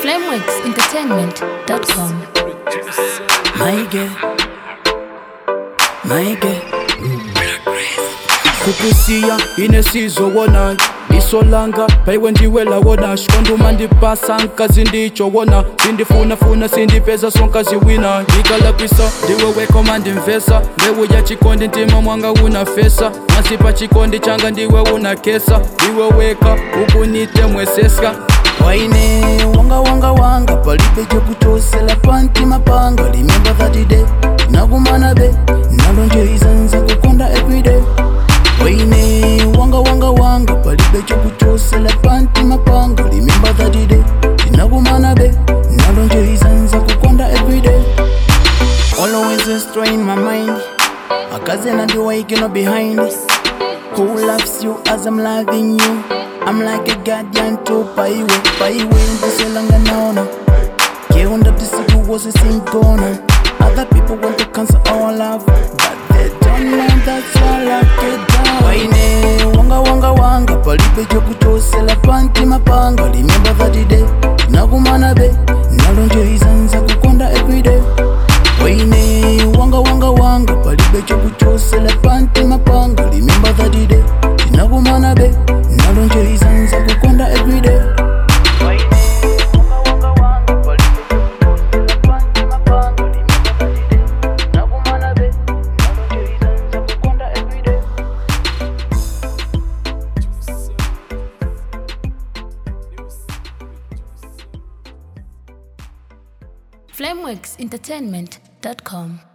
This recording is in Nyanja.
flameworksentertainment.com. My girl, my girl. kukusiya inesizowona isolanga phaiwe ndiwela wona xikonduma ndipasa nkazi ndicho wona sindifunafuna sindipeza sonkazi wina ndikalapisa ndiwe wekoma ndimvesa mbewu ya chikondi ntima mwanga unafesa masipa chikondi changa ndiwe unakesa iwe weka ukunite mweseska waine wanga wanga wanga palibe chokutosela pantima panga remember that day nakumana be nalonje izanza kukonda everyday waine wanga wanga wanga palibe chokutosela pantima panga remember that day nakumana be nalonje izanza kukonda everyday always destroying my mind akazena ndiwaikino behind who loves you as i'm loving you i'm like a guardian to paiwe paiwe ndisolanga naona keunda tisiku wose sinkona other people want to cancel our love but they don't know that's all I get down waine wanga wanga wanga palibe chokutosela pantima panga remember that day nakumana be nalonje izanza kukonda everyday waine wanga wanga wanga palibe chokutosela pantima panga remember that day nakumana be nalonje izanza kukonda everyday flameworksentertainment.com.